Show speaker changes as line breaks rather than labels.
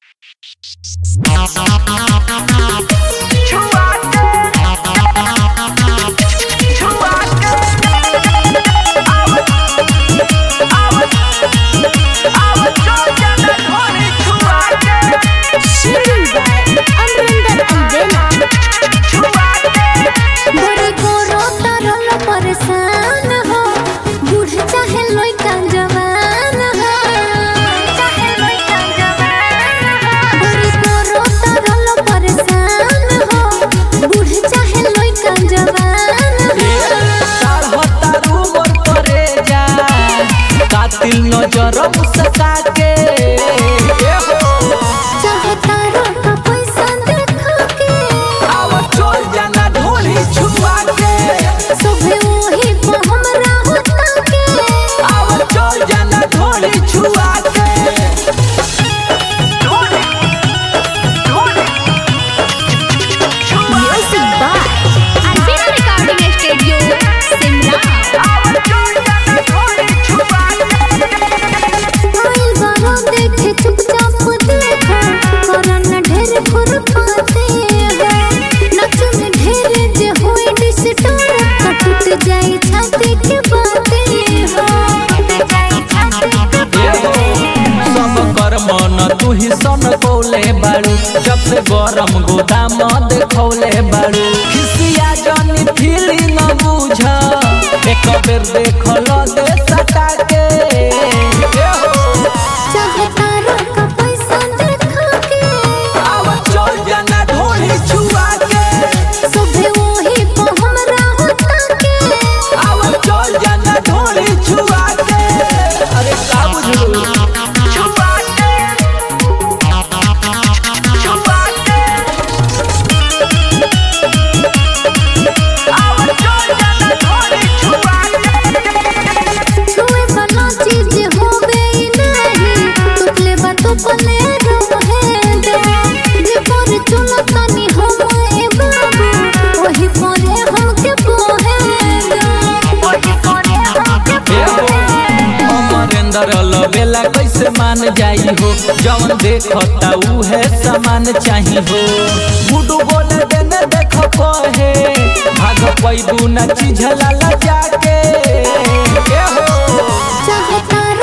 बड़ी गोरो तरल परेशान हो बूढ़ चाहे लइका जवान हो चाहे लइका जवान हो बड़ी गोरो तरल परेशान हो बूढ़ चाहे लइका जवान हो
तारू मोर करे जा कातिल नजर मुस्का के ए हो
चाहता का पैसा देखा के
आव चल जाना ढोली छुआ के
सुबह वही पे हमरा होता के
आव चल जाना ढोली छुआ के
म्यूजिक बाय अल्बेना रिकॉर्डिंग स्टूडियो शिमला आइल बारो देखे चुपचाप देखो करन ढेर खुरपाते हो नचु में ढेर जे होई डिस्टर्ब तो टूट जाए छाती के बाते हो टूट जाए छाती के
ए हो सब कर मन तू ही सन कौले बाड़ू जब से गरम गोदाम देखौले बाड़ू खिसिया जनी फीली न बुझ एक बेर देखल दे सटा के ए हो
चाहता का पैसा देखा के
आव चल जाना ढोली छुआ के
सुबह वही पे हमरा होता के
आव चल जाना ढोली छुआ के अरे का बुझलू छुआ के छुआ के आव चल जाना ढोली छुआ के
छुए वाला चीज होवे ही नहीं टुकले बा तो पले रहे दो जे पर चलो तनी हम ए बाबू वही परे हमके पोहे दो वही परे हमके पोहे
अमरेंद्र लवेला कैसे मान जाई हो जवन देखता उहे सामान चाही हो गुडू बोले देने देख कहे भाग पैबू न चिझला जाके ए हो
चाहता